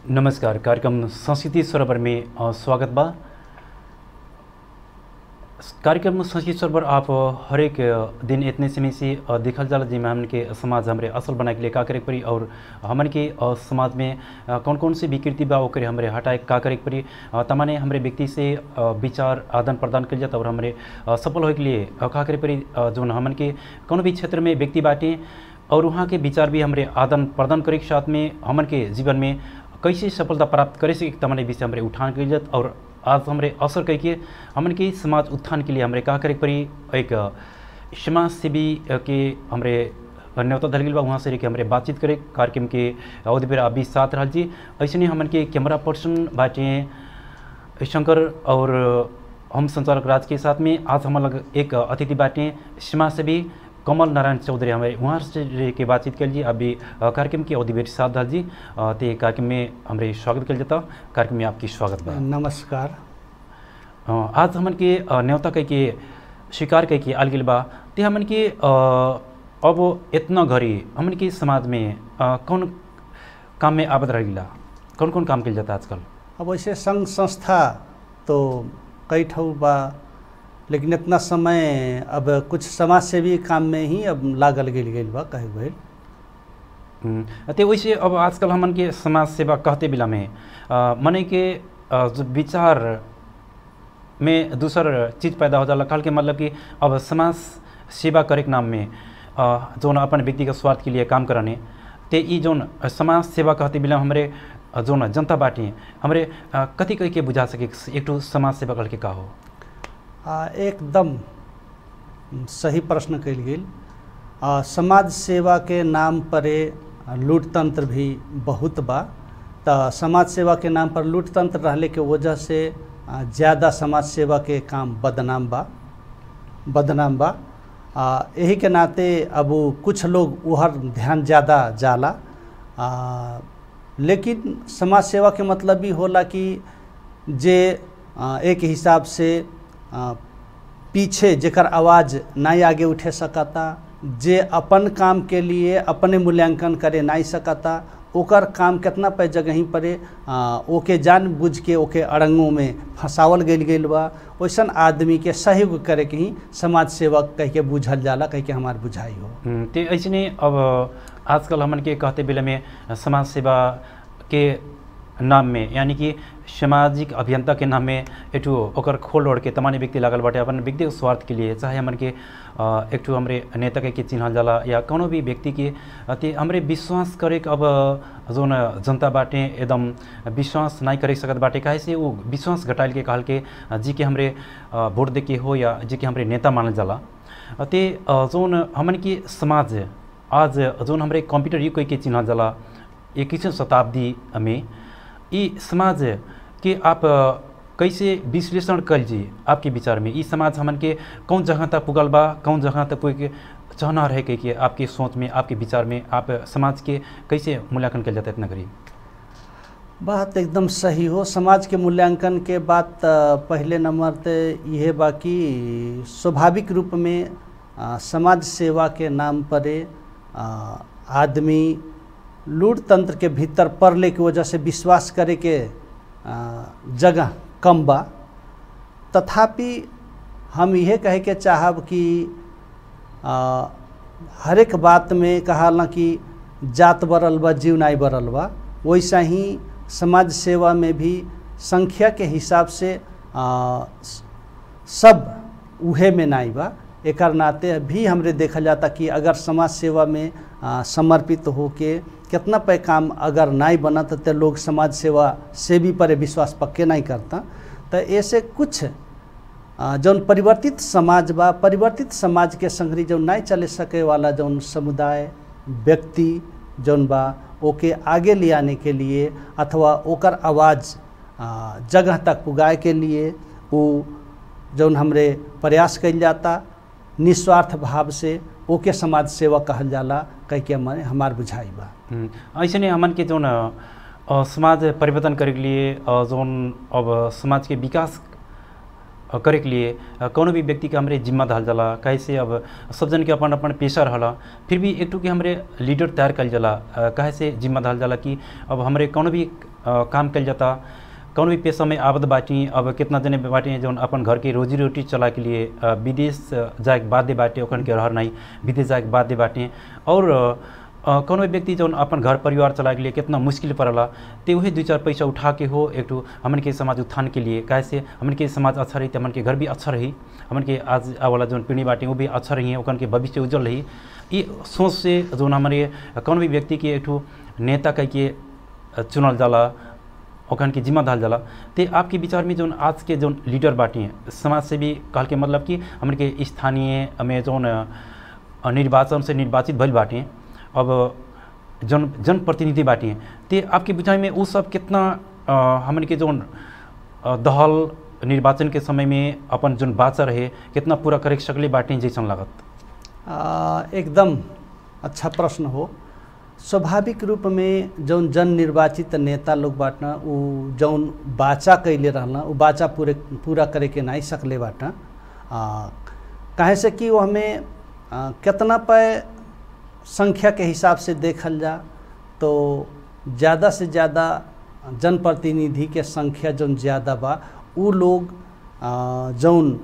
नमस्कार कार्यक्रम संस्कृति सरोवर में अ, स्वागत बा कार्यक्रम संस्कृति सरोवर आप अ, हरेक अ, दिन इतने समय से अ, देखल जाला जिसमें हमन के समाज हमरे असल बनाए के लिए का करे के पड़ी और हमन के अ, समाज में अ, कौन कौन सी विकृति बा ओकरे हमरे हटाए का करे के पड़ी अ, तमाने हमरे व्यक्ति से अ, विचार आदान प्रदान कल जाता और हमरे अ, सफल होए के लिए अ, का करे पड़ी अ, जौन हमन के कौन भी क्षेत्र में व्यक्ति बाटे और वहाँ के विचार भी हमरे आदान प्रदान करे के साथ में हमन के जीवन में कैसे सफलता प्राप्त करे से तमाने विषय हमरे उठान कल जात और आज हमरे अवसर कह के हमन के समाज उत्थान के लिए हमरे का करे के पड़ी एक अ, समाज सेवी अ, के हमरे न्योता धल गेल बा वहाँ से रह के हमरे बातचीत करे कार्यक्रम के अवधि पर आप भी साथ रहल जी ऐसे नहीं हमन के कैमरा पर्सन बाटे शंकर और हम संचालक राज के साथ में आज हम लग एक अतिथि बाटे समाज सेवी कमल नारायण चौधरी हमारे वहाँ से रह के बातचीत कर जी अभी अ, कार्यक्रम के अवधि बेर साथ धल जी अ, ते कार्यक्रम में हमरे स्वागत कर जाता कार्यक्रम में आपकी स्वागत बा नमस्कार अ, आज हमन के अ, न्योता कह के स्वीकार कह के आल गेल बा ते हमन के अ, अब इतना घड़ी हमन के समाज में अ, कौन काम में आबद रह गिला कौन कौन काम कल जाता आजकल अब वैसे संघ संस्था तो कई ठऊ बा लेकिन इतना समय अब कुछ समाज सेवी काम में ही अब लागल गेल गेल बा कहे भइल हम्म, ते वैसे अब आजकल हमन के समाज सेवा कहते बिला में अ, मने के अ, जो विचार में दूसर चीज़ पैदा हो जाला कहल के मतलब कि अब समाज सेवा करे के नाम में अ, जौन अपन व्यक्तिगत स्वार्थ के लिए काम करने ते ई जौन समाज सेवा कहते बिला हमरे अ, जौन जनता बाटी हमरे अ, कथी कह के बुझा सके एक ठो समाज सेवा कहल के का हो आ, एकदम सही प्रश्न कल गेल आ, समाज सेवा के नाम पर लूट तंत्र भी बहुत बा तो समाज सेवा के नाम पर लूट तंत्र रहले के वजह से आ, ज़्यादा समाज सेवा के काम बदनाम बा बदनाम बा आ, यही के नाते अब उ कुछ लोग उहर ध्यान ज़्यादा जाला आ, लेकिन समाज सेवा के मतलब भी होला कि जे आ, एक हिसाब से आ, पीछे जेकर आवाज़ नहीं आगे उठे सकता जे अपन काम के लिए अपने मूल्यांकन करे नहीं सकता ओकर काम कितना पे जगह ही पड़े आ, ओके जान बुझ के ओके अड़ंगों में फंसावल गेल गेल बा वैसन आदमी के सहयोग करे के ही समाज सेवक कह के बुझल जाला कह के हमार बुझाई हो हम्म, ते ऐसने अब आजकल हमन के कहते बेला में समाज सेवा के नाम में यानी कि सामाजिक अभियंता के नाम में एठू ओकर खोल ओढ़ के तमाने व्यक्ति लागल बाटे अपन व्यक्तिगत स्वार्थ के लिए चाहे हमन के अ, एक ठो हमरे नेता के चिन्हल जाला या कोनो भी व्यक्ति के अति हमरे विश्वास करे के अब जोन जनता बाटे एकदम विश्वास नहीं करे सकत बाटे काहे से वो विश्वास घटाइल के कहल के अ, जी के हमरे अ, वोट दे के हो या जी के हमरे नेता मानल जाला अ, ते अ, जोन हमन के समाज आज जोन हमरे कंप्यूटर युग के चिन्हल जाला इक्कीसवीं शताब्दी में ई समाज के आप अ, कैसे विश्लेषण कल जी आपके विचार में ई समाज हमन के कौन जगह तक पुगल बा कौन जगह तक कोई के चाहना रहे के, के आपके सोच में आपके विचार में आप समाज के कैसे मूल्यांकन कल जाता है इतना करीब बात एकदम सही हो समाज के मूल्यांकन के बात अ, पहले नंबर ते यह बा कि स्वाभाविक रूप में अ, समाज सेवा के नाम पर अ, आदमी लूट तंत्र के भीतर पड़ले के वजह से विश्वास करे के अ, जगह कम बा तथापि हम यह कहे के चाहब कि अ, हर एक बात में कहाला कि जात बरल बा जीव नाई बरल बा वैसा ही समाज सेवा में भी संख्या के हिसाब से आ, स- सब उहे में नाई बा एकर नाते भी हमरे देखा जाता कि अगर समाज सेवा में आ, समर्पित होके कितना पे काम अगर नहीं बनत तो लोग समाज सेवा से भी पर विश्वास पक्के नहीं करता तो ऐसे कुछ आ, जौन परिवर्तित समाज बा परिवर्तित समाज के संगरी जौन नहीं चले सके वाला जौन समुदाय व्यक्ति जौन बा ओके आगे ले आने के लिए अथवा ओकर आवाज़ आ, जगह तक पुगाए के लिए वो जौन हमरे प्रयास कइल जाता निस्वार्थ भाव से ओके समाज सेवा कहल जाला कह के हमारे हमार बुझाई बा हम्म, ऐसे नहीं हमन के जोन अ, समाज परिवर्तन करे के लिए अ, जोन अब समाज के विकास अ, करे के लिए अ, कौनो भी व्यक्ति के हमरे जिम्मा धल जाला कैसे अब सब जन के अपन अपन पेशा रहला फिर भी एक टू के हमरे लीडर तैयार कल जाला अ, काहे से जिम्मा धल जाला कि अब हमरे कौनो भी अ, काम कल जाता कौन भी पेशा में आबद बाटी अब कितना जने बाटे जौन अपन घर के रोजी रोटी चला के लिए अ, विदेश जाए के बाध्य बाटे ओखन के रहर नहीं विदेश जाए के बाध्य बाटे और अ, कौन भी व्यक्ति जौन अपन घर परिवार चला के लिए कितना मुश्किल पड़ला ते वही दू चार पैसा उठा के हो एक ठो हमन के समाज उत्थान के लिए कैसे हमन के समाज अच्छा रही तो हमन के घर भी अच्छा रही हमन के आज वाला जौन पीढ़ी बाटे वो भी अच्छा रही ओखन के भविष्य उज्जवल रही ये सोच से जौन हमारे कौन भी व्यक्ति के एक ठो नेता कह के चुनल जाला ओखन के जिम्मा धाल जाला ते आपके विचार में जौन आज के जौन लीडर बाटी हैं समाज से भी कहल के मतलब कि हमन के स्थानीय में जौन अ, निर्वाचन से निर्वाचित भइल बाटे अब जन जनप्रतिनिधि बाटी हैं ते आपके विचार में वो सब कितना अ, हमन के जौन अ, दहल निर्वाचन के समय में अपन जौन बाचा रहे कितना पूरा करे सकले बाटे जैसन लागत आ, एकदम अच्छा प्रश्न हो स्वाभाविक रूप में जौन जन निर्वाचित नेता लोग बाटना उ जौन बाचा कैले रहना उ बाचा पूरे पूरा करे के नहीं सकले बाटा आ, काहे से कि वो हमें आ, कितना पे संख्या के हिसाब से देखल जा तो ज़्यादा से ज़्यादा जनप्रतिनिधि के संख्या जौन ज़्यादा बा उ लोग आ, जौन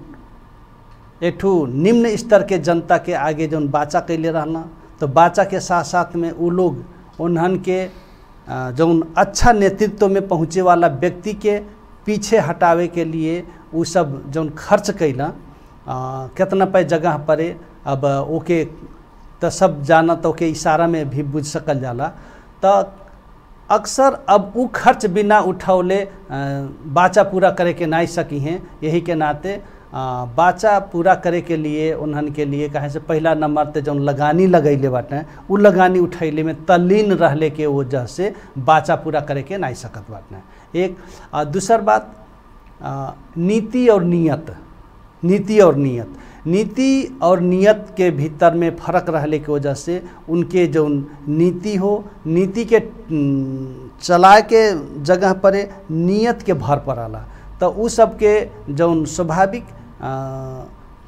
एक ठू निम्न स्तर के जनता के आगे जौन बाचा कैले रहना तो बाचा के साथ साथ में उ लोग उन्हन के अ, जौन अच्छा नेतृत्व में पहुँचे वाला व्यक्ति के पीछे हटावे के लिए उ सब जौन खर्च कैला अ, कितना पे जगह परे अब ओके तो सब जाना तो के इशारा में भी बुझ सकल जाला तो अक्सर अब उ खर्च बिना उठौले अ, बाचा पूरा करे के नहीं सकी हैं यही के नाते अ, बाचा पूरा करे के लिए उन्हन के लिए कहे से पहला नंबर ते जौन लगानी लगैले बाटे उ लगानी उठैले में तल्लीन रहले के वजह से बाचा पूरा करे के नहीं सकत बाटे एक आ दूसर बात अ, नीति और नियत नीति और नियत नीति और नियत के भीतर में फर्क रहले के वजह से उनके जो नीति हो नीति के न, चलाए के जगह पर नियत के भर पड़ाला तो उ सब के जौन स्वाभाविक अ,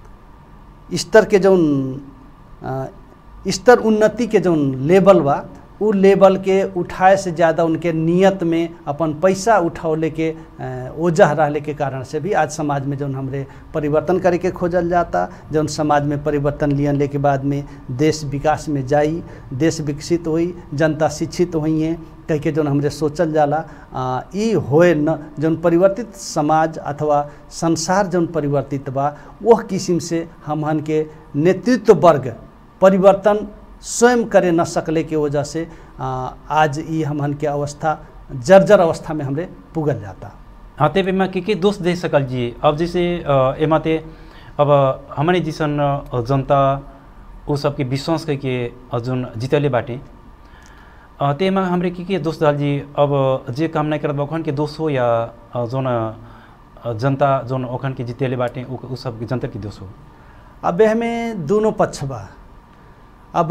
स्तर के जौन अ, स्तर उन्नति के जौन लेवल बा उ लेवल के उठाए से ज़्यादा उनके नियत में अपन पैसा उठौले के अ, ओजह रहले के कारण से भी आज समाज में जौन हमरे परिवर्तन करे के खोजल जाता जौन समाज में परिवर्तन लियन के बाद में देश विकास में जाई देश विकसित होई जनता शिक्षित होई है कह के जौन हमरे सोचल जाला आ, ई होए न जौन परिवर्तित समाज अथवा संसार जौन परिवर्तित बा वह किस्म से हमहन के नेतृत्व वर्ग परिवर्तन स्वयं करे न सकले के वजह से आ, आज ई हमहन के अवस्था जर्जर अवस्था में हमरे पुगल जाता हाँ ते में के के दोष दे सकल जी अब जैसे अ, एमा ते अब हमने जिसन अ, जनता उ सबके विश्वास करके अ, जोन जीतले बाटे अ, तेमा हमरे के के दोष दाल जी अब जे काम नहीं करत बा ओखन के दोष हो या अ, जोन अ, जनता जोन ओखन के जीतेले बाटे उ उ सब के जनता के दोष हो अब हमें दोनों पक्ष बा अब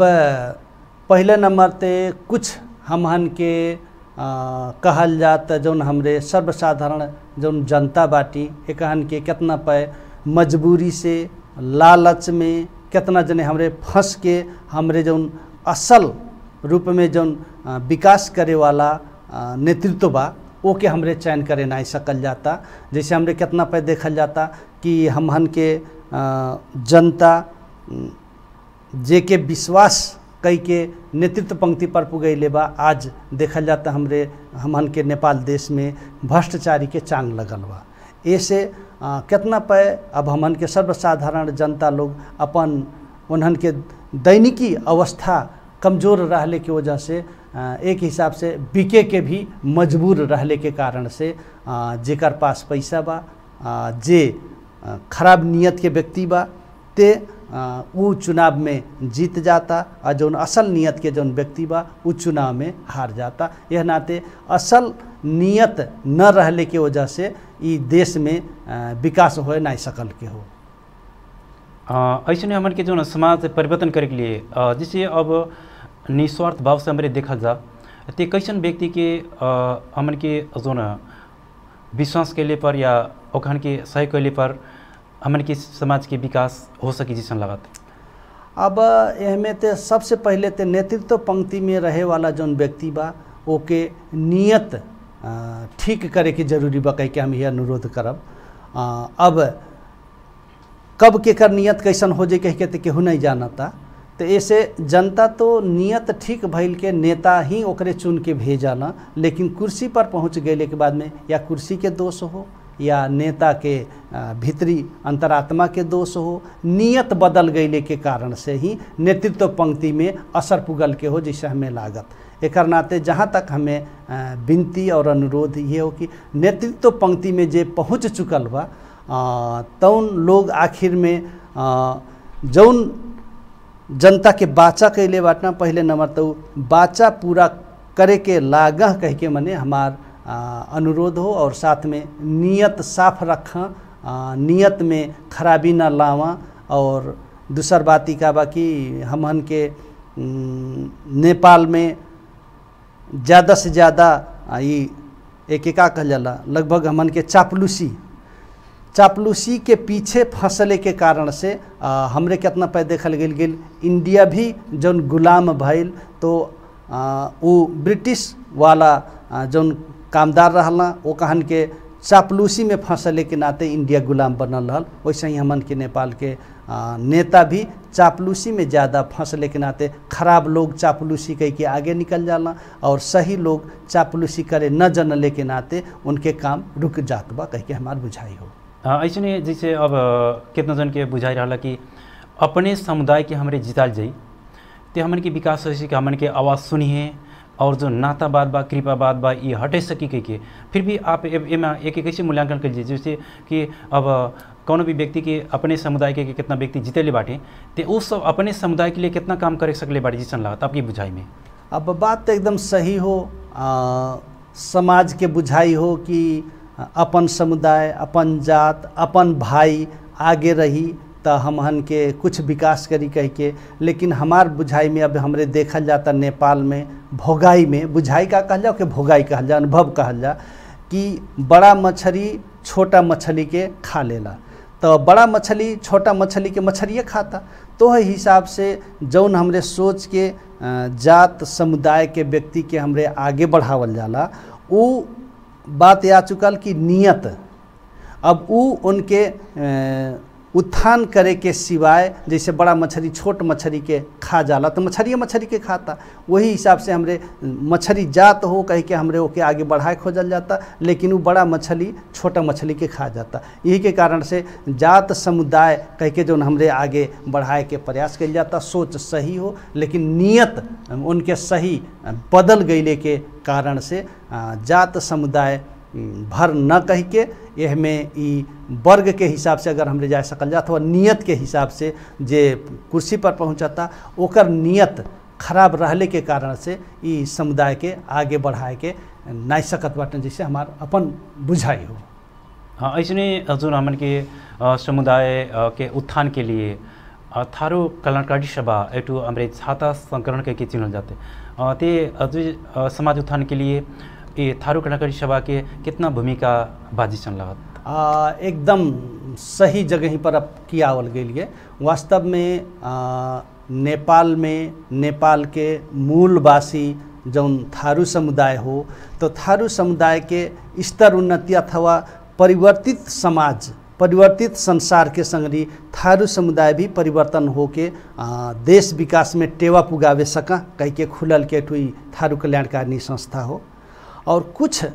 पहले नंबर ते कुछ हमहन के आ, कहल जात जौन हमरे सर्वसाधारण जौन जनता बाटी एकहन के कितना पे मजबूरी से लालच में कितना जने हमरे फंस के हमरे जौन असल रूप में जौन आ, विकास करे वाला आ, नेतृत्व बा ओके हमरे चयन करे नहीं सकल जाता जैसे हमरे कितना पे देखल जाता कि हमहन के आ, जनता उम, जे के विश्वास कई के नेतृत्व पंक्ति पर पुगैले बा आज देखल जाता हमरे हमन के नेपाल देश में भ्रष्टाचारी के चांग लगल बा ऐसे आ, कितना पे अब हमन के सर्वसाधारण जनता लोग अपन उन्हन के दैनिकी अवस्था कमज़ोर रहले के वजह से आ, एक हिसाब से बिके के भी मजबूर रहले के कारण से आ, जेकर पास पैसा बा आ, जे आ, खराब नियत के व्यक्ति बा ते आ, उ चुनाव में जीत जाता और जौन असल नियत के जौन व्यक्ति बा उ चुनाव में हार जाता यह नाते असल नियत न रहले के वजह से ई देश में आ, विकास हो नहीं सकल के हो अ, ऐसे हमन के जो समाज परिवर्तन करे के लिए अ, जैसे अब निस्वार्थ भाव से हमरे देखल जा ते कैसन व्यक्ति के अ, हमन के जो न विश्वास कैले पर या ओखन के सही कैले पर हमन के समाज के विकास हो सकी जैसन लागत अब एहमे ते सबसे पहले ते नेतृत्व पंक्ति में रहे वाला जौन व्यक्ति बा ओके नियत अ, ठीक करे के जरूरी बा कह के हम ये अनुरोध करब अ, अब कब केकर नियत कैसन हो जाए कह के तो केहू नहीं जानता तो ऐसे जनता तो नियत ठीक भइल के नेता ही ओकरे चुन के भेजाला लेकिन कुर्सी पर पहुंच गए के बाद में या कुर्सी के दोष हो या नेता के अ, भीतरी अंतरात्मा के दोष हो नियत बदल गईले के कारण से ही नेतृत्व पंक्ति में असर पुगल के हो जैसे हमें लागत एक नाते जहाँ तक हमें अ, विनती और अनुरोध ये हो कि नेतृत्व पंक्ति में जे पहुँच चुकल बा अ, तौन लोग आखिर में अ, जौन जनता के बाचा कैले बाटना पहले नंबर तो बाचा पूरा करे के लागह कह के मने हमार आ, अनुरोध हो और साथ में नियत साफ रखा नियत में खराबी ना लावा और दूसर बात ई का बा कि हमहन के उम, नेपाल में ज़्यादा से ज़्यादा आ, ई एक का कहल जाला लगभग हमन के चापलूसी चापलूसी के पीछे फंसले के कारण से आ, हमरे कितना पे देखल गेल गेल इंडिया भी जौन गुलाम भइल तो आ, उ ब्रिटिश वाला आ, जौन कामदार रहला वो कहन के चापलूसी में फंसले के नाते इंडिया गुलाम बनल रहल वैसे ही हमन के नेपाल के आ, नेता भी चापलूसी में ज़्यादा फंसले के नाते खराब लोग चापलूसी कह के आगे निकल जाला और सही लोग चापलूसी करे न जनले के नाते उनके काम रुक जात बा कह के हमार बुझाई हो अ, ऐसने जैसे अब अ, कितना जन के बुझाई रहा कि अपने समुदाय के हमरे जिताल जाई ते हमन के विकास हो कि हमन के आवाज़ सुनिए और जो नातावाद बा कृपावाद बा ये हटे सकी के, के फिर भी आप ए- एमा एक एक कैसे मूल्यांकन कर लीजिए जैसे कि अब कौनो भी व्यक्ति के अपने समुदाय के, के कितना व्यक्ति जीतेले बाटे ते वो सब अपने समुदाय के लिए कितना काम करे सकले बाटे जिसन लागत आपकी बुझाई में अब बात तो एकदम सही हो आ, समाज के बुझाई हो कि अपन समुदाय अपन जात अपन भाई आगे रही तो हमहन के कुछ विकास करी कह के लेकिन हमार बुझाई में अब हमरे देखल जाता नेपाल में भोगाई में बुझाई का कहल जाओ कि भोगाई कहल जा अनुभव कहल जा कि बड़ा मछली छोटा मछली के खा लेला तो बड़ा मछली छोटा मछली के मछलिए खाता तो है हिसाब से जौन हमरे सोच के अ, जात समुदाय के व्यक्ति के हमरे आगे बढ़ावल जाला उ बात आ चुकल कि नियत अब उ उनके अ, उत्थान करे के सिवाय जैसे बड़ा मछली छोट मछली के खा जाला तो मछलिए मछली के खाता वही हिसाब से हमरे मछली जात हो कह के हमरे ओके आगे बढ़ाए खोजल जाता लेकिन वो बड़ा मछली छोटा मछली के खा जाता यही के कारण से जात समुदाय कह के जो हमरे आगे बढ़ाए के प्रयास कल जाता सोच सही हो लेकिन नियत उनके सही बदल गईले के कारण से आ, जात समुदाय भर न कह के यह में ई वर्ग के हिसाब से अगर हमरे जा सकल जा अथवा नियत के हिसाब से जे कुर्सी पर पहुंचता ओकर नियत खराब रहले के कारण से ई समुदाय के आगे बढ़ाए के नहीं सकत बाटन जैसे हमार अपन बुझाई हो हाँ ऐसने जुन हमन के अ, समुदाय अ, के उत्थान के लिए अ, थारो कल्याणकारी सभा एटू हमरे छाता संकरण के, के चिन्हल जाते अ, ते अजु अ, समाज उत्थान के लिए ये थारो कल्याणकारी सभा के कितना भूमिका बाजी सन लागत आ, एकदम सही जगह ही पर अब कियावल गेलिए वास्तव में आ, नेपाल में नेपाल के मूलवासी जौन थारू समुदाय हो तो थारू समुदाय के स्तर उन्नति अथवा परिवर्तित समाज परिवर्तित संसार के संगरी थारू समुदाय भी परिवर्तन होके आ, देश विकास में टेवा पुगावे सका कह के खुलल के ठुई थारू कल्याणकारिणी संस्था हो और कुछ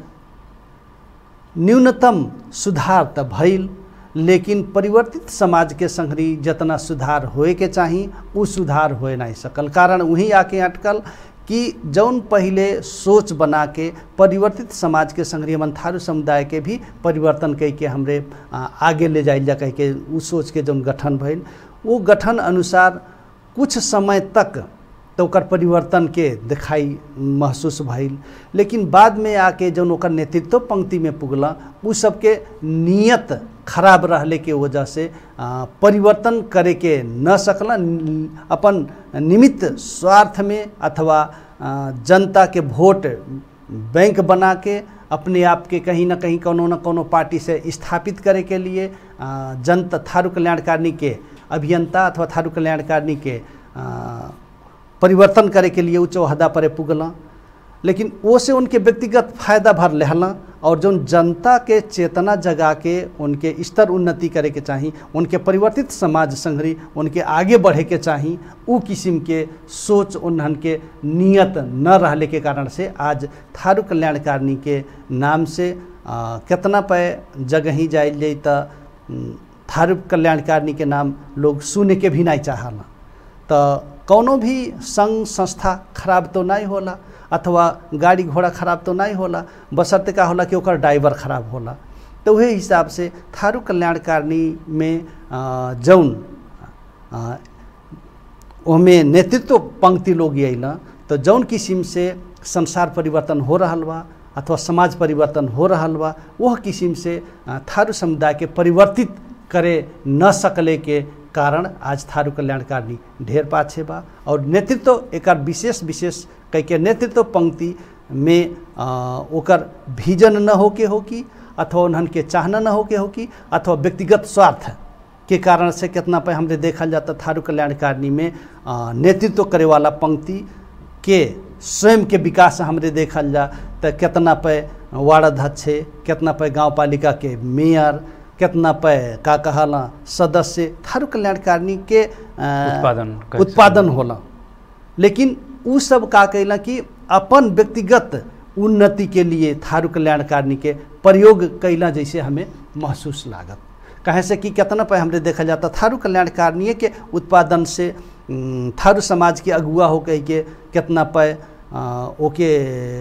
न्यूनतम सुधार त भइल लेकिन परिवर्तित समाज के संगरी जितना सुधार होए के चाही उ सुधार होए नहीं सकल कारण वहीं आके अटकल कि जौन पहले सोच बना के परिवर्तित समाज के संगरी हमन थारू समुदाय के भी परिवर्तन कह के हमरे आ, आगे ले जाइल जा कह के उ सोच के जौन गठन भइल वो गठन अनुसार कुछ समय तक तो ओकर परिवर्तन के दिखाई महसूस भइल लेकिन बाद में आके जौन ओकर नेतृत्व पंक्ति में पुगला उ सबके नियत खराब रहले के वजह से आ, परिवर्तन करे के न सकला न- अपन निमित्त स्वार्थ में अथवा आ, जनता के वोट बैंक बना के अपने आप के कहीं ना कहीं कोनो न कोनो पार्टी से स्थापित करे के लिए आ, जनता थारू कल्याणकारिणी के अभियंता अथवा थारू कल्याणकारिणी के आ, परिवर्तन करे के लिए उ चौहदा पर पुगला लेकिन वो से उनके व्यक्तिगत फायदा भर लेहला और जौन जनता के चेतना जगा के उनके स्तर उन्नति करे के चाही उनके परिवर्तित समाज संग्रही उनके आगे बढ़े के चाही उ किस्म के सोच उन्हन के नियत न रहले के कारण से आज थारू कल्याणकारिणी के नाम से आ, केतना पे जगह ही जाइल जाई त उम, थारू कल्याणकारिणी के नाम लोग सुने के भी नहीं चाहला तो कौनो भी संघ संस्था खराब तो नहीं होला अथवा गाड़ी घोड़ा खराब तो नहीं होला बशर्ते का होला कि ओकर ड्राइवर खराब होला तो वही हिसाब से थारू कल्याणकारिणी में आ, जौन आ, ओमे नेतृत्व पंक्ति लोग अइला तो जौन किस्म से संसार परिवर्तन हो रहल बा अथवा समाज परिवर्तन हो रहल बा वह किस्म से आ, थारू समुदाय के परिवर्तित करे न सकले के कारण आज थारू कल्याणकारिणी ढेर पाछे बा और नेतृत्व एकर विशेष विशेष कह के नेतृत्व पंक्ति में आ, ओकर विजन न होके होकी अथवा उन्हन के चाहना न होके होकी अथवा व्यक्तिगत स्वार्थ के कारण से कितना पे हमने देखल जाता थारू कल्याणकारिणी में आ, नेतृत्व करे वाला पंक्ति के स्वयं के विकास हमरे देखल जा तो कितना पे वार्ड अध्यक्ष कितना पे गांव पालिका के मेयर कितना पे का कहला सदस्य थारू कल्याणकारिणी के आ, उत्पादन कर उत्पादन होला लेकिन उ सब का कैला कि अपन व्यक्तिगत उन्नति के लिए थारू कल्याणकारिणी के प्रयोग कैला जैसे हमें महसूस लागत कहे से कि कितना पे हमरे देखा जाता थारू कल्याणकारिणी के उत्पादन से उम, थारू समाज के अगुआ हो कह के कितना पे आ, ओके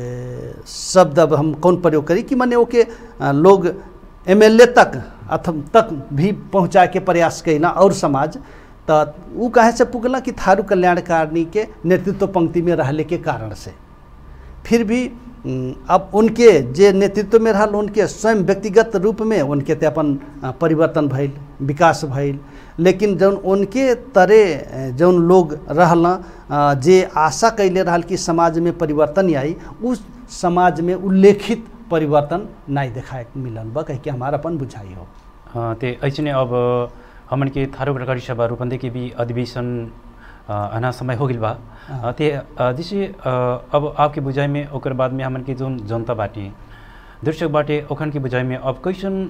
शब्द अब हम कौन प्रयोग करी कि माने ओके आ, लोग एम तक अथम तक भी पहुँचाए के प्रयास कैला और समाज तो उ कहे से पुगला कि थारू कल्याणकारिणी के नेतृत्व पंक्ति में रहले के कारण से फिर भी उम, अब उनके जे नेतृत्व में रहल उनके स्वयं व्यक्तिगत रूप में उनके ते अपन अ, परिवर्तन भइल विकास भइल लेकिन जौन उनके तरे अ, जौन लोग रहल अ, जे आशा कैले रहल कि समाज में परिवर्तन आई उस समाज में उल्लेखित परिवर्तन नहीं देखाए के मिलल बा कह के हमारा अपन बुझाई हो हाँ, ते ऐसे अब हमन के थारू प्रकारी सभा रूपंदे के भी अधिवेशन अ, आना समय हो गइल बा हाँ। अ, ते अ, जैसे अ, अब आपके बुझाई में ओकर बाद में हमन के जोन जनता बाटे दर्शक बाटे ओखन के बुझाई में अब कैसन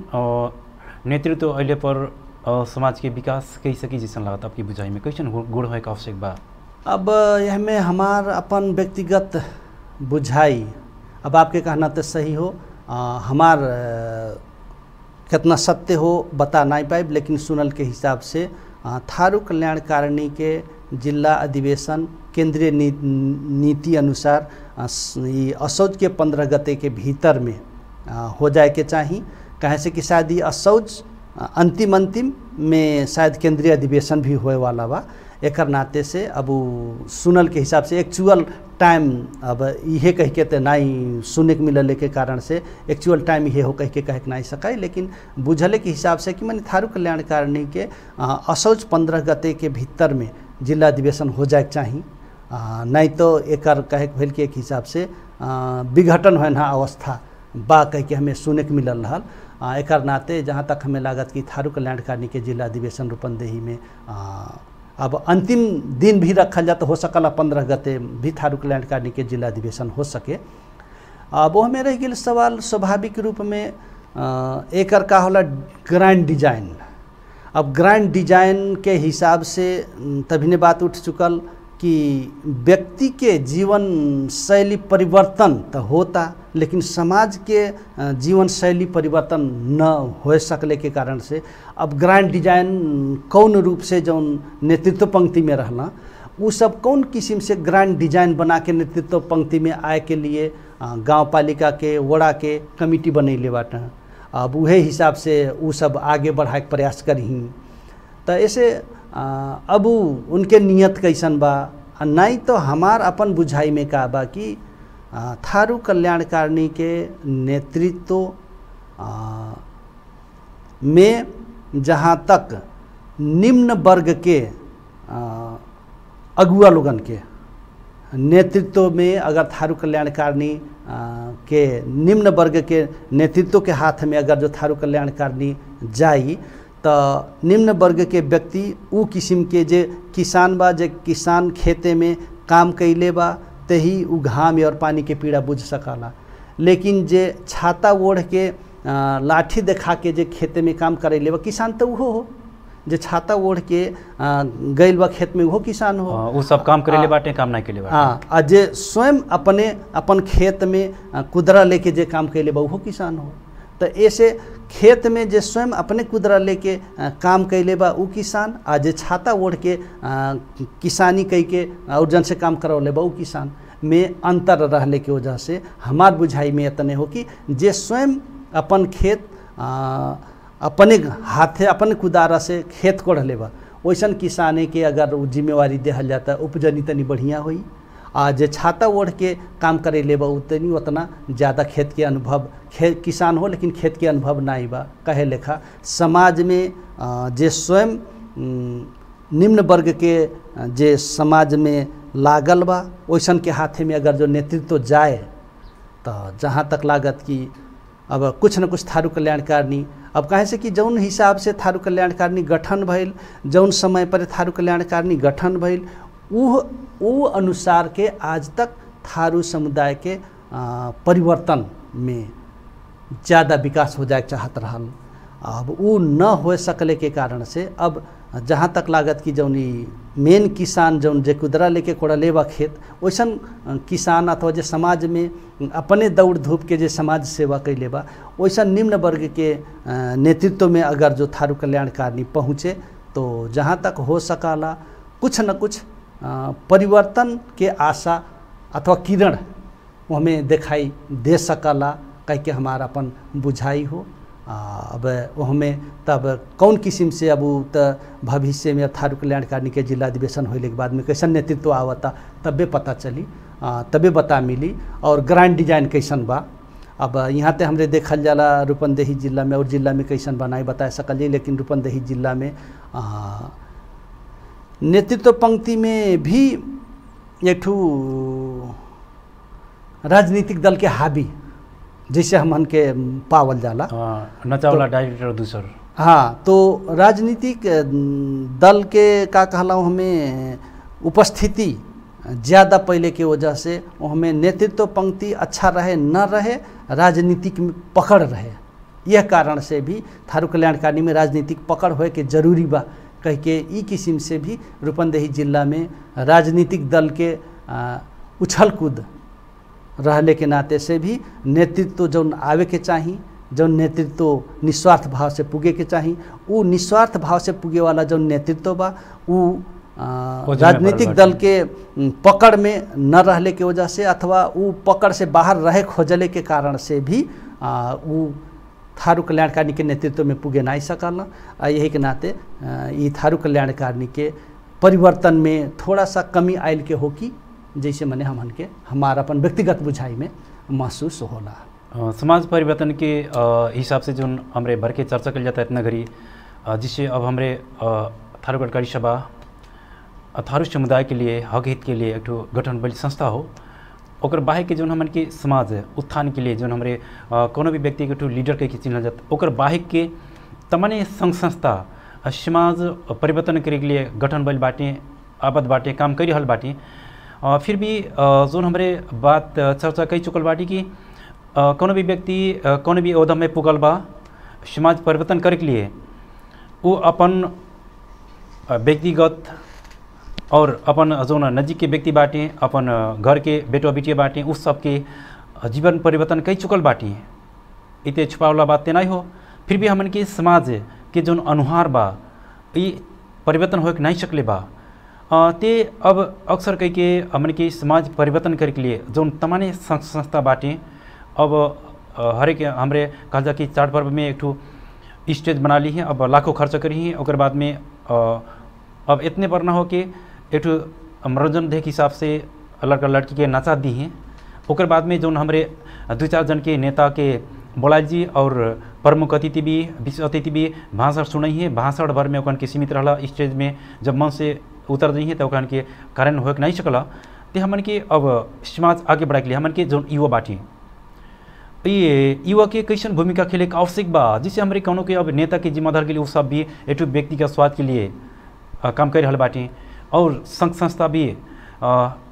अ, नेतृत्व अइले पर अ, समाज के विकास कई सकी जैसन लागत आपकी बुझाई में कैसन गुण गुण होए के आवश्यक बा अब यह में हमार अपन व्यक्तिगत बुझाई अब आपके कहना तो सही हो आ, हमार अ, कितना सत्य हो बता नहीं पाइब लेकिन सुनल के हिसाब से आ, थारू कल्याणकारिणी के जिला अधिवेशन केंद्रीय नी, नीति अनुसार आ, स- ई असौज के पंद्रह गते के भीतर में आ, हो जाए के चाही कहे से कि शायद ई असौज आ, अंतिम अंतिम में शायद केंद्रीय अधिवेशन भी होए वाला बा एकर नाते से अब उ सुनल के हिसाब से एक्चुअल टाइम अब इहे कह के तो नहीं सुने के मिलल के कारण से एक्चुअल टाइम इहे हो कह के कह के नहीं सकाई लेकिन बुझले के हिसाब से कि मैंने थारू कल्याणकारिणी के आ, असौज पंद्रह गते के भीतर में जिला अधिवेशन हो जाए के चाही आ, नहीं तो एकर कहे के भेल के एक हिसाब से आ, विघटन होना ना अवस्था बा कह के हमें सुने के मिलल रहल आ, एकर नाते जहाँ तक हमें लागत कि थारू कल्याणकारिणी के जिला अधिवेशन रूपंदेही में आ, अब अंतिम दिन भी रखल जाए तो हो सकला पंद्रह गते भी थारू कल्याणकारिणी के जिला अधिवेशन हो सके अब वो में रह गेल सवाल स्वाभाविक रूप में अ, एकर का होला ग्रैंड डिजाइन अब ग्रैंड डिजाइन के हिसाब से न, तभी ने बात उठ चुकल कि व्यक्ति के जीवन शैली परिवर्तन तो होता लेकिन समाज के अ, जीवन शैली परिवर्तन न हो सकले के कारण से अब ग्रैंड डिजाइन कौन रूप से जौन नेतृत्व पंक्ति में रहला उ सब कौन किस्म से ग्रैंड डिजाइन बना के नेतृत्व पंक्ति में आए के लिए अ, गांव पालिका के वड़ा के कमिटी बनैले बाटे अब उहे हिसाब से उ सब आगे बढ़ाए के प्रयास करही तो ऐसे अ, अब उ उनके नियत कैसन बा आ नहीं तो हमार अपन बुझाई में का बा कि अ, थारू कल्याणकारिणी के नेतृत्व अ, में जहाँ तक निम्न वर्ग के अ, अगुआ लोगन के नेतृत्व में अगर थारू कल्याणकारिणी अ, के निम्न वर्ग के नेतृत्व के हाथ में अगर जो थारू कल्याणकारिणी जाई तो निम्न वर्ग के व्यक्ति उ किस्म के जे किसान बा जे किसान खेते में काम कैले बा ते ही उ घाम और पानी के पीड़ा बुझ सकला लेकिन जे छाता ओढ़ के आ, लाठी देखा के जे खेते में काम करे बा किसान तो उहो हो जे छाता ओढ़ के आ, गइल बा खेत में उहो किसान हो अ, उ सब काम करे ले हाँ। बाटे काम नहीं के ले बाटे हाँ आ जे स्वयं अपने अपन खेत में आ, कुदरा लेके जे काम कैले बा उहो किसान हो तो ऐसे खेत में जे स्वयं अपने कुदरा लेके आ, काम कैले बा उ किसान आ जे छाता ओढ़ के आ, किसानी कई के और जन से काम करौले बा उ किसान में अंतर रहले के वजह से हमार बुझाई में इतने हो कि जे स्वयं अपन खेत आ, अपने हाथे अपने कुदारा से खेत कोढ़ लेबा वैसन किसाने के अगर उ जिम्मेवारी देहल जाता उपजनी तनी बढ़िया होई आ जे छाता ओढ़ के काम करे लेबा उतनी उतना ज़्यादा खेत के अनुभव खे किसान हो लेकिन खेत के अनुभव ना बा कहे लेखा समाज में आ, जे स्वयं उम, निम्न वर्ग के आ, जे समाज में लागल बा वैसन के हाथे में अगर जो नेतृत्व जाए तो जहाँ तक लागत कि अब कुछ न कुछ थारू कल्याणकारिणी अब कहे से कि जौन हिसाब से थारू कल्याणकारिणी गठन भइल जौन समय पर थारू कल्याणकारिणी गठन भइल उ उ अनुसार के आज तक थारू समुदाय के आ, परिवर्तन में ज़्यादा विकास हो जाए चाहत रहल अब उ न हो सकले के कारण से अब जहाँ तक लागत कि जौन ई मेन किसान जौन जे कुदरा लेके कोड़ले बा खेत वैसन अ, किसान अथवा जे समाज में अपने दौड़ धूप के जे समाज सेवा कैले बा वैसन निम्न वर्ग के अ, नेतृत्व में अगर जो थारू कल्याणकारिणी पहुँचे तो जहाँ तक हो सकाला कुछ न कुछ अ, परिवर्तन के आशा अथवा किरण वो हमें दिखाई दे सकला कह के हमारा अपन बुझाई हो आ, अब वो हमें तब कौन किस्म से अब उ त भविष्य में थारू कल्याणकारिणी के जिला अधिवेशन होने के बाद में कैसन नेतृत्व आवता तबे पता चली आ, तबे बता मिली और ग्रांड डिजाइन कैसन बा अब यहाँ ते हमरे देखल जाला रूपंदेही जिला में और जिला में कैसन बनाई बता सकल जी लेकिन रूपंदेही जिला में आ, नेतृत्व पंक्ति में भी एक ठू राजनीतिक दल के हावी जैसे हमन के पावल जाला अ, नचावला डायरेक्टर दूसर हाँ तो राजनीतिक अ, दल के का कहला हमें उपस्थिति ज़्यादा पहले के वजह से वो हमें नेतृत्व पंक्ति अच्छा रहे न रहे राजनीतिक में पकड़ रहे यह कारण से भी थारू कल्याणकारिणी में राजनीतिक पकड़ होए के जरूरी बा कह के ई किस्म से भी रूपंदेही जिला में राजनीतिक दल के अ, उछल कूद रहले के नाते से भी नेतृत्व जौन आवे के चाही जौन नेतृत्व निस्वार्थ भाव से पुगे के चाही उ निस्वार्थ भाव से पुगे वाला जौन नेतृत्व बा उ आ, वो जिम्मेदार राजनीतिक बाटे। दल के उम, पकड़ में न रहले के वजह से अथवा उ पकड़ से बाहर रहे खोजले के कारण से भी आ, उ थारू कल्याणकारिणी के नेतृत्व में पुगे नहीं सकल आ यही के नाते आ, ई थारू कल्याणकारिणी के परिवर्तन में थोड़ा सा कमी आयल के हो कि जैसे मने हमन के हमारा अपन व्यक्तिगत बुझाई में महसूस होला अ, समाज परिवर्तन के अ, हिसाब से जो हमरे भर के चर्चा कल जाता है इतना घड़ी अ, जिससे अब हमरे अ, थारू गणकारी सभा अ, थारू समुदाय के लिए हक हित के लिए एक ठो गठन बल संस्था हो ओकर बाहे के जोन हमन के समाज उत्थान के लिए जोन हमरे अ, कोनो भी व्यक्ति के ठो लीडर के चिन्हल जात ओकर बाहे के तमाने संघ संस्था अ, समाज परिवर्तन करे के लिए गठन बल बाटे आबद बाटे काम कर रहल बाटे अ, फिर भी अ, जोन हमरे बात अ, चर्चा कई चुकल बाटी कि अ, कोनो भी व्यक्ति अ, कोनो भी ओहदा में पुगल बा समाज परिवर्तन करे के लिए वो अपन अ, व्यक्तिगत और अपन जोन नजीक के व्यक्ति बाटे अपन अ, घर के बेटो बेटिया बाटे उस सबके अ, जीवन परिवर्तन कई चुकल बाटी इते छुपावला बात ते नहीं हो फिर भी हमन के समाज के जोन अनुहार बा ई परिवर्तन होके नहीं सकले बा अ, ते अब अक्सर कह के हमन के समाज परिवर्तन करे के लिए जोन तमाने संस्था संस्था बाटे अब अ, हरेक हमरे कहल जा कि चार पर्व में एक ठो स्टेज बना ली है अब लाखों खर्च करी है ओकर बाद में अ, अब इतने पर ना हो कि एक ठो मनोरंजन देख हिसाब से लड़का लड़की के नचा दी हैं ओकर बाद में जो हमरे दू चार जन के नेता के बोलाल जी और प्रमुख अतिथि भी विशेष अतिथि भी भाषण सुनई है भाषण भर में ओकन के सीमित रहला स्टेज में जब मन से उतर दी है तो ओकन के कारण हो नहीं सकला ते हमन के अब समाज आगे बढ़ाए के लिए हमन के जो युवा बाटी ये युवा के कैसन भूमिका खेले के आवश्यक बा जिससे हमारे कौनों के अब नेता के जिम्मेदार के लिए वो सब भी एक ठो व्यक्ति का स्वाद के लिए अ, काम कर रहल बाटी और संघ संस्था भी अ,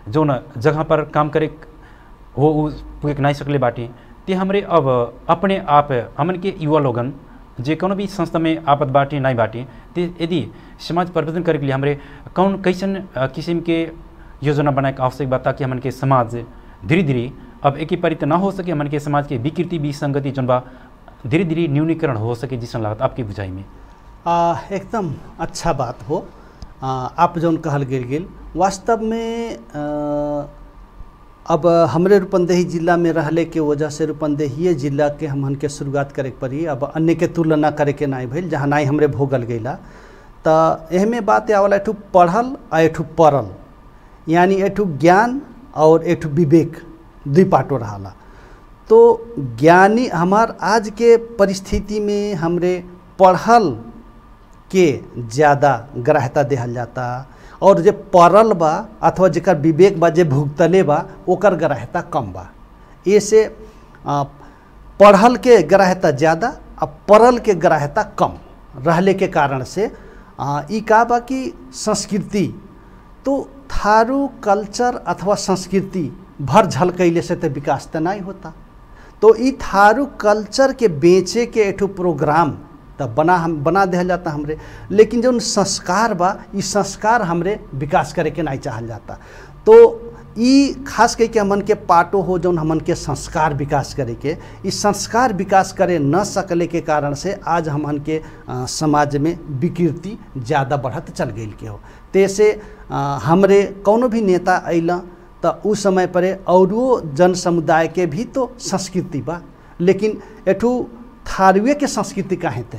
जौन जगह पर काम करे हो उ पुगे के नहीं सकले बाटी ते हमरे अब अपने आप हमन के युवा लोगन जे कोनो भी संस्था में आपत बाटी नहीं बाटी ते यदि समाज परिवर्तन करे के लिए हमरे कौन कैसन अ, किस्म के योजना बनाए के आवश्यक बा ताकि हमन के समाज धीरे धीरे अब एक ही परित ना हो सके हमन के समाज के विकृति विसंगति जौन बा धीरे धीरे न्यूनीकरण हो सके जिसन लागत आपकी बुझाई में आ, एकदम अच्छा बात हो आ, आप जौन कहल गेल गेल वास्तव में आ, अब हमरे रूपंदेही जिला में रहले के वजह से रूपंदेही जिला के हमन के शुरुआत करे के पड़ी अब अन्य के तुलना करे के नहीं भइल जहाँ नहीं हमरे भोगल गईला तो एहमे बात आवला एठू पढ़ल आ एठू पढ़ल यानी एठू ज्ञान और एठू विवेक दुई पाटो रहाला तो ज्ञानी हमार आज के परिस्थिति में हमरे पढ़ल के ज़्यादा ग्राह्यता देहल जाता और जे पढ़ल बा अथवा जेकर विवेक बा जे भुगतले बा ओकर ग्राह्यता कम बा ऐसे आ, पढ़ल के ग्राह्यता ज़्यादा आ पढ़ल के ग्राह्यता कम रहले के कारण से आ, ई का बा कि संस्कृति तो थारू कल्चर अथवा संस्कृति भर झलकैले से तो विकास तो नहीं होता तो ई थारू कल्चर के बेचे के एठू प्रोग्राम तब बना हम बना दिया जाता हमरे लेकिन जो संस्कार बा ई संस्कार हमरे विकास करे के नहीं चाहल जाता तो ई खास कह के हमन के पाटो हो जौन हमन के संस्कार विकास करे के ई संस्कार विकास करे न सकले के कारण से आज हमन के अ, समाज में विकृति ज़्यादा बढ़त चल गई के हो तैसे अ, हमरे कौनो भी नेता अइला तो उस समय पर औरो जन समुदाय के भी तो संस्कृति बा लेकिन एठू थारुए के संस्कृति काहे थे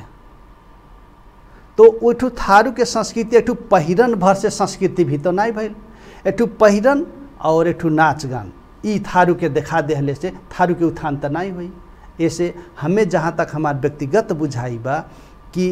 तो ओठू थारू के संस्कृति एठू पहिरन भर से संस्कृति भी तो नहीं भइल एठू पहिरन और एठू नाच गान ई थारू के देखा देहले से थारू के उत्थान तो नहीं हुई ऐसे हमें जहाँ तक हमार व्यक्तिगत बुझाई बा कि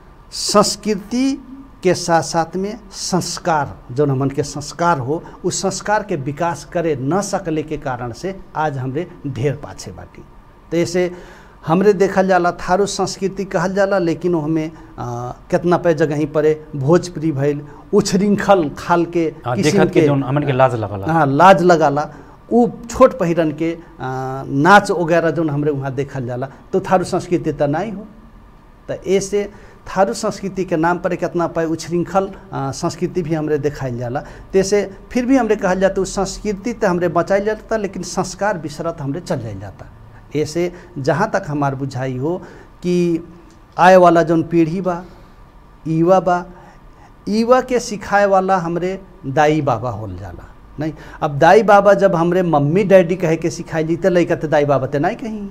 संस्कृति के साथ साथ में संस्कार जो हमन के संस्कार हो उस संस्कार के विकास करे न सकले के कारण से आज हमरे ढेर पाछे बाटी तो ऐसे हमरे देखल जाला थारू संस्कृति कहल जाला लेकिन हमें कितना पे जगह पर भोजपुरी भइल उछृंखल खाल के हाँ, किस्म देखत के जौन हमन के लाज लगला हाँ लाज लगाला उ छोट पहिरन के आ, नाच वगैरह जौन हमरे वहाँ देखल जाला तो थारू संस्कृति तो नहीं हो तो ऐसे थारू संस्कृति के नाम पर कितना पाए उछृंखल आ, संस्कृति भी हमरे देखाइल जाला तैसे फिर भी हमरे कहल जाता उस संस्कृति तो हमरे बचाइल जाता लेकिन संस्कार बिसरत हमरे चल जाइल जाता ऐसे जहाँ तक हमार बुझाई हो कि आए वाला जौन पीढ़ी बा युवा बा युवा के सिखाए वाला हमरे दाई बाबा होल जाला नहीं अब दाई बाबा जब हमरे मम्मी डैडी कहे के सिखाई जी तो लैका तो दाई बाबा तो नहीं कहीं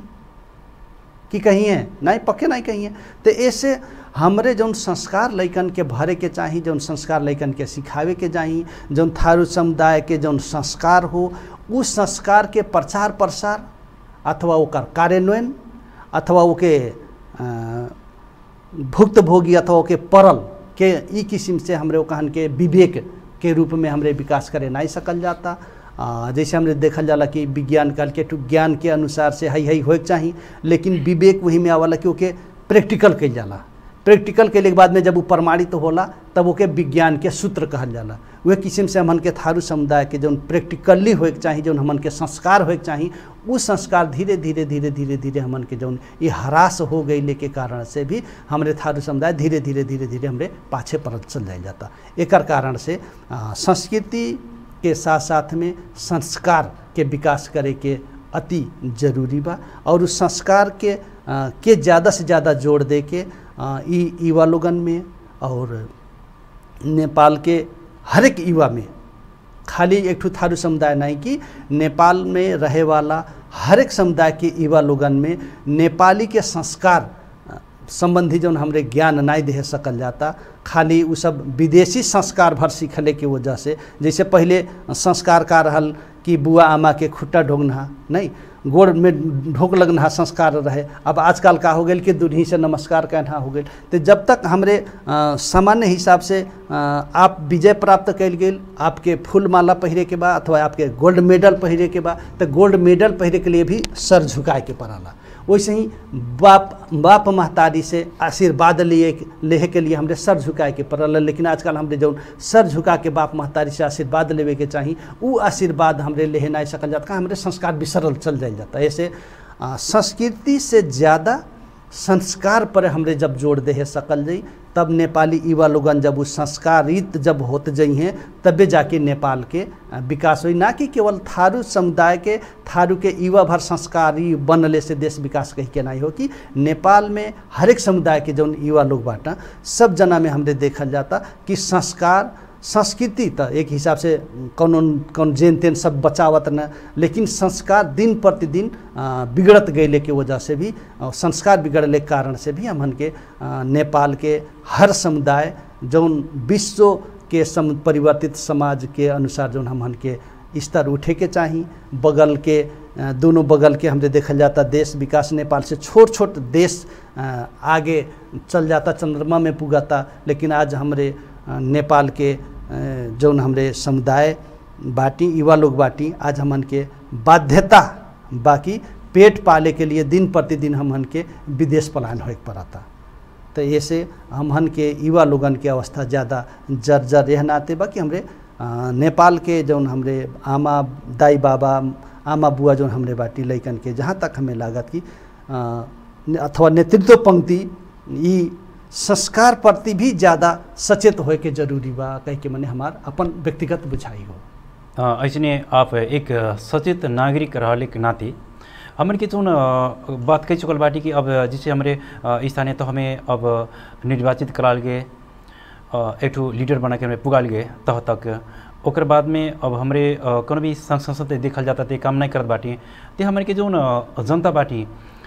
कि कहीं है नहीं पक्के नहीं कहीं है तो ऐसे हमरे जौन संस्कार लैकन के भरे के चाही जौन संस्कार लैकन के सिखावे के चाही जौन थारू समुदाय के जौन संस्कार हो उस संस्कार के प्रचार प्रसार अथवा ओकर कार्यान्वयन अथवा ओके अ, भुक्तभोगी अथवा ओके परल के ई किस्म से हमरे वो कहन के विवेक के रूप में हमरे विकास करे नहीं सकल जाता आ, जैसे हमरे देखल जाला कि विज्ञान काल के टू ज्ञान के अनुसार से हई हई होए के चाही लेकिन विवेक वही में आवाला कि ओके प्रैक्टिकल कइल जाला प्रैक्टिकल के बाद में जब वो प्रमाणित तो होला तब ओके विज्ञान के सूत्र कहल जाला वह किस्म से हमन के थारू समुदाय के जौन प्रैक्टिकली होए के चाही जौन हमन के संस्कार होए के चाही उ संस्कार धीरे धीरे धीरे धीरे धीरे हमन के जौन ये हरास हो गई के कारण से भी हमरे थारू समुदाय धीरे धीरे धीरे धीरे हमरे पाछे पड़त चल जाए जाता एकर कारण से आ, संस्कृति के साथ साथ में संस्कार के विकास करे के अति जरूरी बा और उस संस्कार के आ, के ज़्यादा से ज़्यादा जोड़ दे के आ, ई युवा लोगन में और नेपाल के हर एक युवा में खाली एक ठो थारू समुदाय नहीं कि नेपाल में रहे वाला हर एक समुदाय के युवा लोगन में नेपाली के संस्कार अ, संबंधी जौन हमरे ज्ञान नहीं दे सकल जाता खाली उ सब विदेशी संस्कार भर सीखले के वजह से जैसे पहले संस्कार का रहल कि बुआ आमा के खुट्टा ढोगना नहीं गोड़ में ढोक लगना संस्कार रहे अब आजकल का हो गया कि दूल्ही से नमस्कार कहना हो गया तो जब तक हमरे अ, सामान्य हिसाब से अ, आप विजय प्राप्त कैल गेल आपके फूल माला पहिरे के बा अथवा आपके गोल्ड मेडल पहिरे के बा तो गोल्ड मेडल पहिरे के लिए भी सर झुकाए के पड़ाला वैसे ही बाप बाप महतारी से आशीर्वाद लिए लेहे के लिए हमरे सर झुकाए के पड़ल है। लेकिन आजकल हमरे जौन सर झुका के बाप महतारी से आशीर्वाद लेवे के चाही उ आशीर्वाद हमरे लेहे नहीं सकल जाता का हमरे संस्कार बिसरल चल जाइल जाता ऐसे आ, संस्कृति से ज़्यादा संस्कार पर हमरे जब जोड़ दे है सकल जई तब नेपाली युवा लोगन जब उस संस्कारित जब होत जई हैं तबे जाके नेपाल के आ, विकास हुई ना कि केवल थारू समुदाय के थारू के युवा भर संस्कारी बनले से देश विकास कही के नहीं हो कि नेपाल में हरेक समुदाय के जौन युवा लोग बाटा सब जना में हमरे देखल जाता कि संस्कार संस्कृति त एक हिसाब से कौन कौन जेन तेन सब बचावत न लेकिन संस्कार दिन प्रतिदिन आ, बिगड़त गए के वजह से भी आ, संस्कार बिगड़ले के कारण से भी हमन के आ, नेपाल के हर समुदाय जौन विश्व के सम परिवर्तित समाज के अनुसार जौन हमन के स्तर उठे के चाही बगल के आ, दोनों बगल के हमरे देखल जाता देश विकास नेपाल से छोट छोट देश आ, आगे चल जाता चंद्रमा में पुगाता लेकिन आज हमरे आ, नेपाल के अ, जौन हमरे समुदाय बाटी युवा लोग बाटी आज हमन के बाध्यता बाकी पेट पाले के लिए दिन प्रतिदिन हमन के विदेश पलायन होए के पड़ता तो ऐसे हमन के युवा लोगन के अवस्था ज़्यादा जर्जर रह नाते बा कि हमरे अ, नेपाल के जौन हमरे आमा दाई बाबा आमा बुआ जौन हमरे बाटी लैकन के जहाँ तक हमें लागत कि अ, ने- अथवा नेतृत्व पंक्ति ई संस्कार प्रति भी ज़्यादा सचेत होए के जरूरी बा कह के मने हमार अपन व्यक्तिगत बुझाई हो अ, ऐसने आप एक सचेत नागरिक रहले के नाते हमन के जोन अ, बात कह चुकल बाटी कि अब जैसे हमारे अ, स्थानीय तो हमें अब निर्वाचित कराल गए अ, एक ठो लीडर बना के हमें पुगाल गए तह तक ओकर बाद में अब हमरे अ, कोनो भी संघ संसद देखल जाता ते काम नहीं करत बाटी ते हमन के जोन अ, जनता बाटी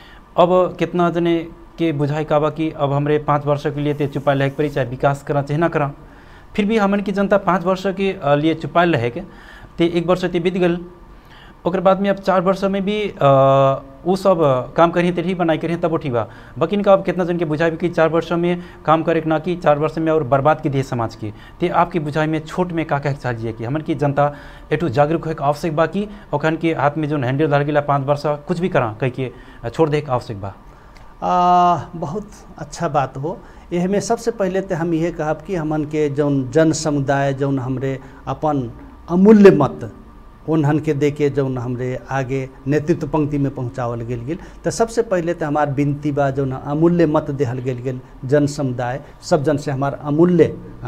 अब कितना जने के बुझाई का बा कि अब हमरे पाँच वर्ष के लिए ते चुपाइल रहे के पड़ी चाहे विकास करा चाहे ना करा फिर भी हमन की जनता पाँच वर्ष के अ, लिए चुपाइल रहे के ते एक वर्ष ते बीत गल ओकर बाद में अब चार वर्ष में भी अ, उ सब काम करी तेरही बनाई करी तब वो ठीक बा बकिन का अब कितना जन के बुझाई कि चार वर्ष में काम करे के ना कि चार वर्ष में और बर्बाद की दिए समाज की ते आपकी बुझाई में छोट में का कहे के चाहिए कि हमन की जनता एटू जागरूक होए के आवश्यक बा कि ओखन के हाथ में जो हैंडल धर गेला पाँच वर्ष कुछ भी करा कह के छोड़ दे के आवश्यक बा आ, बहुत अच्छा बात हो एह में सबसे पहले तो हम ये कहब कि हमन के जौन जन समुदाय जौन हमरे अपन अमूल्य मत उन्हन के दे के जौन हमरे आगे नेतृत्व पंक्ति में पहुँचावल गेल गेल तो सबसे पहले तो हमार विनती बा जौन अमूल्य मत देहल गेल गेल जन समुदाय सब जन से हमार अमूल्य आ,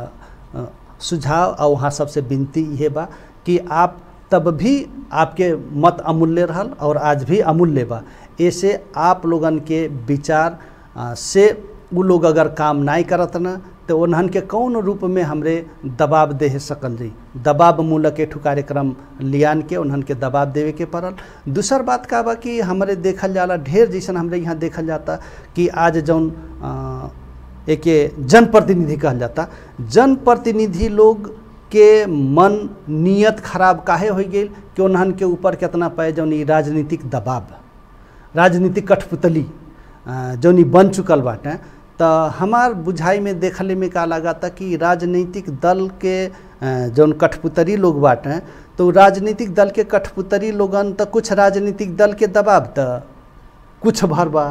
आ, सुझाव और वहाँ सबसे विनती ये बा कि आप तब भी आपके मत अमूल्य रहल और आज भी अमूल्य बा ऐसे आप लोगन के विचार आ, से उ लोग अगर काम नहीं करत न तो उन्हन के कौन रूप में हमरे दबाव दे सकल जी दबाव मूलक एक ठो कार्यक्रम लियान के उन्हन के दबाव देवे के पड़ल दूसर बात का बा कि हमरे देखल जाला ढेर जैसन हमरे यहाँ देखल जाता कि आज जौन आ, एके जनप्रतिनिधि कहल जाता जनप्रतिनिधि लोग के मन नियत खराब काहे हो गई कि उन्हन के ऊपर कितना पाए जौन ई राजनीतिक दबाव राजनीतिक कठपुतली अ, जौन ई बन चुकल बाटे तो हमार बुझाई में देखले में का लगा था कि राजनीतिक दल के अ, जौन कठपुतरी लोग बाटे तो राजनीतिक दल के कठपुतरी लोगन तो कुछ राजनीतिक दल के दबाव तो कुछ भर बा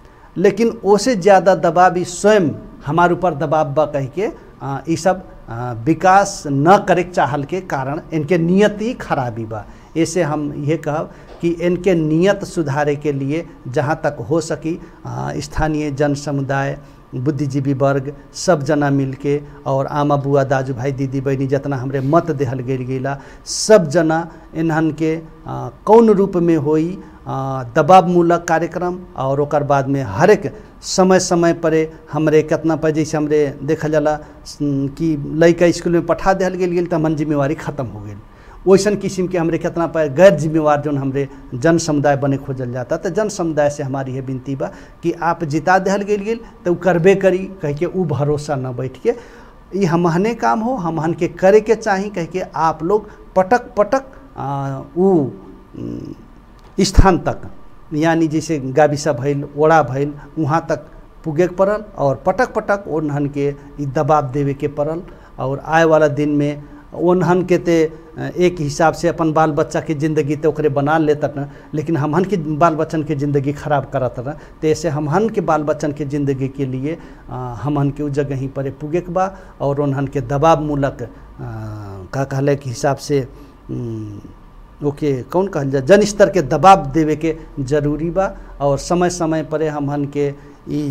लेकिन ओसे ज़्यादा दबाव ई स्वयं हमार ऊपर दबाव बा कह के अ, ई सब अ, विकास न करे के चाहल के कारण इनके नियत ही खराबी बा ऐसे हम ये कहब कि इनके नियत सुधारे के लिए जहाँ तक हो सकी अ, स्थानीय जन समुदाय बुद्धिजीवी वर्ग सब जना मिलके और आमा बुआ दाजू भाई दीदी बहनी जितना हमरे मत देहल गेल गेला सब जना इन्हन के अ, कौन रूप में होई अ, दबावमूलक कार्यक्रम और ओकर बाद में हरेक समय समय पर हमरे कितना पर जैसे हमरे देखल जाला स- कि लड़का स्कूल में पठा दिहल गेल गेल तो हमन जिम्मेवारी खत्म हो गेल वैसन किस्म के हमरे कितना पर गैर जिम्मेवार जौन हमरे जन समुदाय बने खोजल जाता तो जन समुदाय से हमारी यह विनती बा कि आप जिता दिहल गेल गेल तो उ करबे करी कह के उ भरोसा न बैठ के ये हमहने काम हो हमहन के करे के चाही कह के आप लोग पटक पटक आ, उ उम, स्थान तक यानी जैसे गाविसा भइल ओड़ा भइल वहाँ तक पुगे के पड़ल और पटक पटक उन्हन के ई दबाव देवे के पड़ल और आए वाला दिन में ओनहन के ते अ, एक हिसाब से अपन बाल बच्चा के ज़िंदगी तो ओकरे बना लेता न लेकिन हमहन के बाल बच्चन के ज़िंदगी खराब करत न तो ऐसे हमहन के बाल बच्चन के ज़िंदगी के लिए अ, हमहन के उ जगह ही पर पुगे के बा और उन्हन के दबाव मूलक अ, का कहले के हिसाब से उम, ओके कौन कहल जाए जन स्तर के दबाव देवे के जरूरी बा और समय समय पर हमहन के ई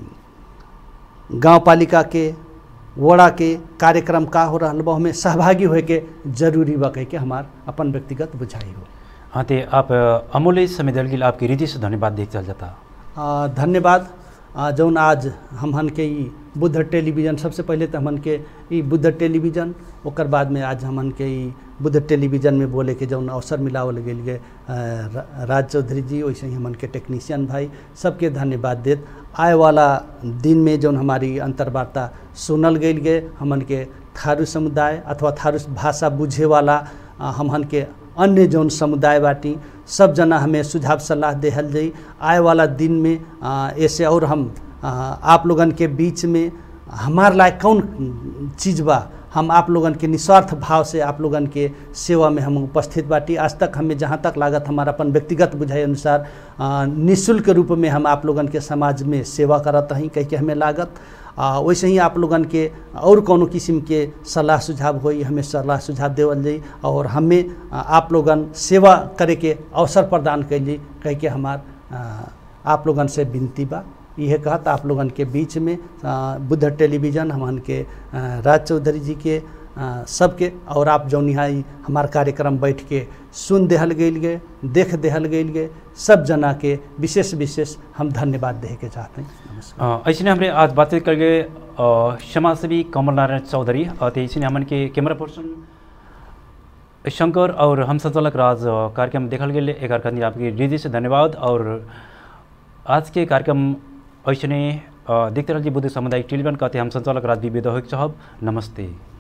गांव पालिका के वड़ा के कार्यक्रम का हो रहा बा हमें सहभागी होए के जरूरी बा कह के हमार अपन व्यक्तिगत बुझाई हो हाँ ते आप अ, अमूल्य समय दल गिल आपकी हृदय से धन्यवाद देख चल जाता आ, धन्यवाद आ, जौन आज हमहन के ई बुद्ध टेलीविज़न सबसे पहले तो हमन के ई बुद्ध टेलीविज़न ओकर बाद में आज हमन के ई बुद्ध टेलीविज़न में बोले के जौन अवसर मिलावल गेल गे आ, रा- राज चौधरी जी वैसे ही हमन के टेक्नीशियन भाई सबके धन्यवाद देत आए वाला दिन में जौन हमारी अंतर्वार्ता सुनल गेल गे हमन के थारू समुदाय अथवा थारू भाषा बुझे वाला आ, हमहन के अन्य जौन समुदाय बाटी सब जना हमें सुझाव सलाह देहल जाई आए वाला दिन में आ, ऐसे और हम आ, आप लोगन के बीच में हमार लायक कौन चीज़ बा हम आप लोगन के निस्वार्थ भाव से आप लोगन के सेवा में हम उपस्थित बाटी आज तक हमें जहाँ तक लागत हमारा अपन व्यक्तिगत बुझाई अनुसार आ, निःशुल्क रूप में हम आप लोगन के समाज में सेवा करत हहीं कह के हमें लागत आ, वैसे ही आप लोगन के और कोनो किस्म के सलाह सुझाव होई हमें सलाह सुझाव देवल जाई और हमें आ, आप लोगन सेवा करे के अवसर प्रदान कैली कह के हमार आ, आप लोगन से विनती बा यह कहत आप लोगन के बीच में आ, बुद्ध टेलीविज़न हमन के आ, राज चौधरी जी के आ, सबके और आप जौन यहाँ ई हमार कार्यक्रम बैठ के सुन देहल गेल गे देख देहल गेल गे सब जना के विशेष विशेष हम धन्यवाद देहे के चाहते हैं नमस्कार ऐसे हमरे आज बातचीत कर गए अ, समाजसेवी कमल नारायण चौधरी अ, ते ऐसे हमन के कैमरा पर्सन शंकर और हम संचालक राज अ, कार्यक्रम देखल गए एक अर्थ आपकी हृदय से धन्यवाद और आज के कार्यक्रम ऐसे देखते रहिए बुद्ध सामुदायिक टेलीविजन कहते हम संचालक राज विवेद होइक चाहब नमस्ते